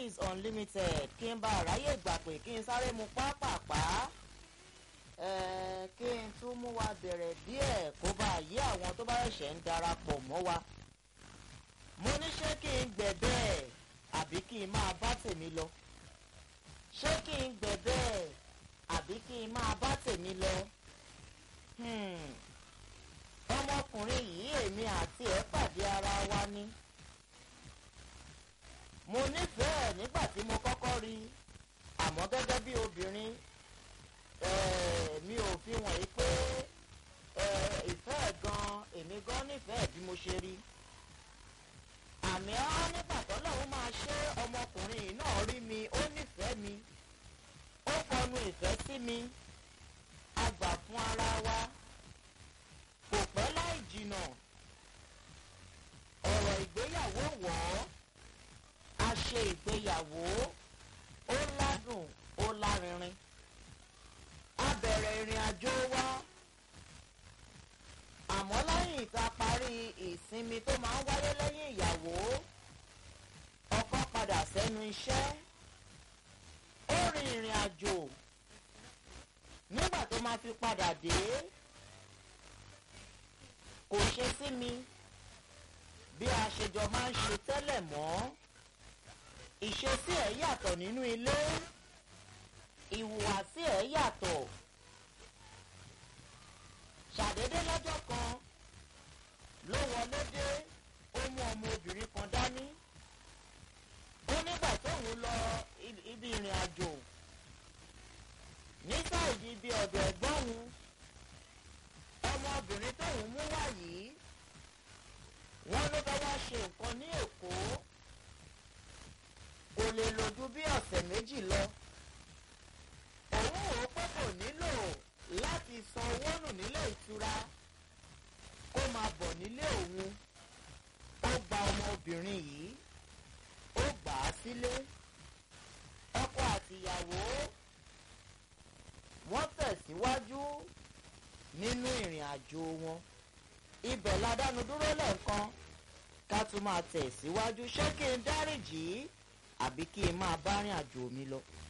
is unlimited kí n bá ráyè gbà pé kí n sáré mu pápápá kí n tún mú wa bẹ̀rẹ̀ díẹ̀ kó bá yí àwọn tó bá ṣẹ̀ṣẹ̀ ń darapọ̀ mọ́ wa mo ní ṣé kí n gbẹ̀ bẹ́ẹ̀ àbí kí n máa bá tèmi lọ ṣé kí n gbẹ̀ bẹ́ẹ̀ àbí kí n máa bá tèmi lọ ọmọkùnrin yìí èmi àti ẹ̀ pàdé ara wa ni mo nífẹ̀ẹ́ nígbà tí mo kọ́kọ́ rí i àmọ́ gẹ́gẹ́ bí obìnrin mi ò fi wọ̀nyí pé ìfẹ́ gan èmi gan nífẹ̀ẹ́ bí mo ṣe rí àmì ọ́ nígbà tọ́lọ́run máa ṣe ọmọkùnrin yìí náà rí mi ó nífẹ̀ẹ́ mi ó kọnu ìfẹ́ sí mi a gbà fún ara wa kò pẹ́ láì jìnnà ọ̀rọ̀ ìgbéyàwó wọ̀ ọ́ a ṣe ìgbéyàwó ó ládùn ó lárinrin a bẹ̀rẹ̀ ìrìn àjò wa àmọ́ lẹ́yìn tá a parí ìsinmi tó máa ń wáyé lẹ́yìn ìyàwó ọkọ padà sẹ́nu iṣẹ́ ó rin ìrìn àjò nígbà tó máa fi padà dé kò ṣe sí mi bí a ṣe jọ máa ń ṣe tẹ́lẹ̀ mọ́ ìṣesí ẹ̀ yàtọ̀ nínú ilé ìhùwàsí ẹ̀ yàtọ̀ ṣàdédé lọ́jọ́ kan ló wọlé dé ó mú ọmọ obìnrin kan dání ó nígbà tóun lọ ibi ìrìn àjò ní sáìdì ibi ọ̀dọ̀ ẹ̀gbọ́n òun ọmọbìnrin tóun mú wá yìí wọ́n ló bá wá ṣe nǹkan ní èkó kò lè lò ju bí ọ̀sẹ̀ méjì lọ òun ò pé kò nílò láti san owó nù nílé ìtura kó máa bọ̀ nílé òun ó gba ọmọbìnrin yìí ó gbà á sílé ọkọ àtìyàwó wọ́n tẹ̀síwájú nínú ìrìn àjò wọn ibẹ̀ ládánu dúró lẹ́ẹ̀kan ká tún máa tẹ̀síwájú ṣé kí n dáríjì àbí kí n máa bá rìn àjò mi lọ.